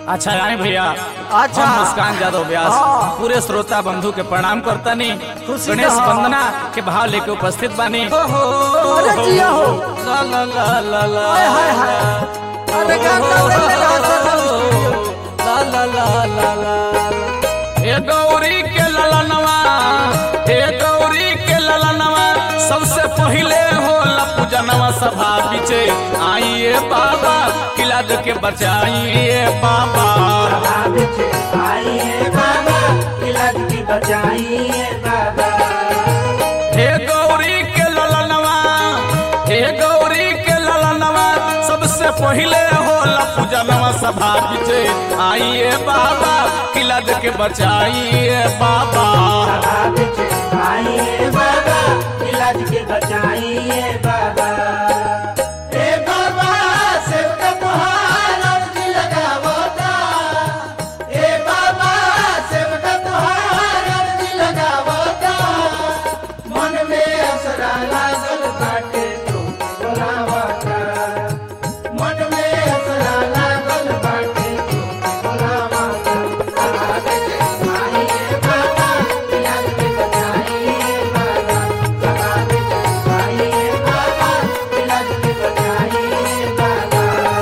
अच्छा रानी भैया अच्छा। हम मुस्कान यादव व्यास हाँ। पूरे श्रोता बंधु के प्रणाम करतानी खुशी गणेश रहो। वंदना के भाव लेके उपस्थित बानी अरे जिया हो ला ला ला ला ला हाय, हाय, हाय। अरे गाना ले ले रहा था ला ला ला ला ला हे गौरी के ललनवा हे गौरी के ललनवा सबसे पहिले होला पूजनवा सभा बिचे आइए बाबा किला के बचाइए बाबा हे गौरी के ललनवा हे गौरी के ललनवा सबसे पहिले होला पूजनवा सभा बिचे आइए बाबा किला के बचाइए बाबा बचाइए बाबा ए बाबा सेवका तुहार अर्जी लगावता ए बाबा सेवका तुहार अर्जी लगावता मन में असरा लागल बाटे तो बोलावता मन में असरा लागल बाटे तो बोलावता सहारे के माहिए बाबा इलाज के बचाइए बाबा सहारे के माहिए बाबा इलाज के बचाइए बाबा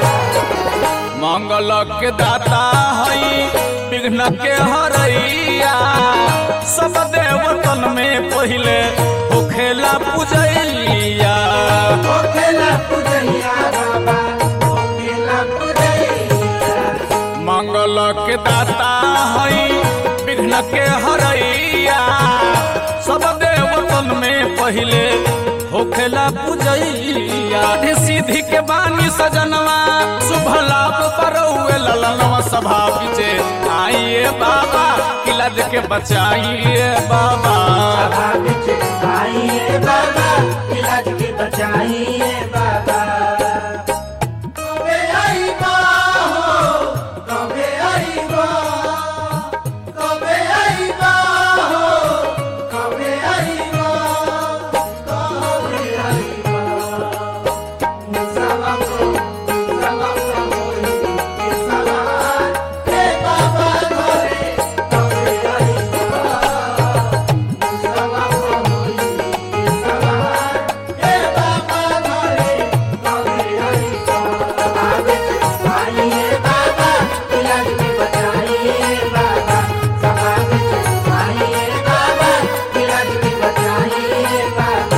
मंगल के दाता हई विघ्न के हरैया सब देवतन में पहिले होखेला पूजैया ओखेला पुजैया बाबा ओखेला पुजैया मंगल के दाता हई विघ्न के हरैया सब देवतन में पहिले होखेला पूजैया आधे सीधी के बानी सजनवा शुभ लाभ परौए ललनवा सभा बिचे आइए बाबा किला के बचाइए बाबा सभा बिच आइए बाबा इलाज के बचाइए बाबा कबे आईबा हो कबे आईबा कबे आईबा हो कबे आईबा कबे आईबा मुसावा को मुसावा को होई के सवार हे बाबा घरे कबे आईबा मुसावा को होई के सवार हे बाबा घरे कबे आईबा आगे आइए बाबा इलाज में बचाइए बाबा सभा में आइए बाबा इलाज में बचाइए बाबा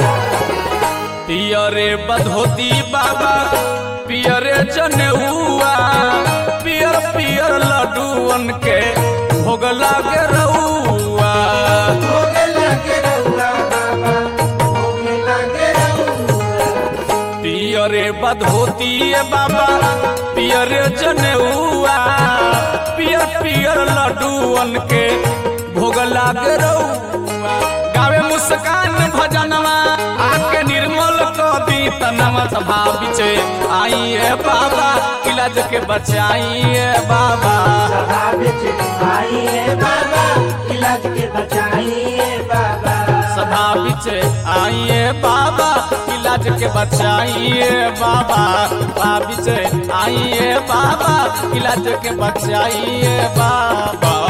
पियरे बधोती बाबा पियरे जनेउआ पियर पियर लड्डूअन के भोग लागे रउआ होगे लगे रहुआ बाबा होगे लगे रहुआ पियरे बधोती बाबा पियरे जनेउआ पियर पियर लड्डूअन के भोग लागे रउआ गावे मुस्कान भजनवा आके निर्मल क दी तनवा सभा बिचे आइए बाबा इलाज के बचाइए बाबा सभा बिच आइए बाबा इलाज के बचाइए बाबा सभा बिचे आइए बाबा इलाज के बचाइए बाबा सभा बिचे आइए बाबा इलाज के बचाइए बाबा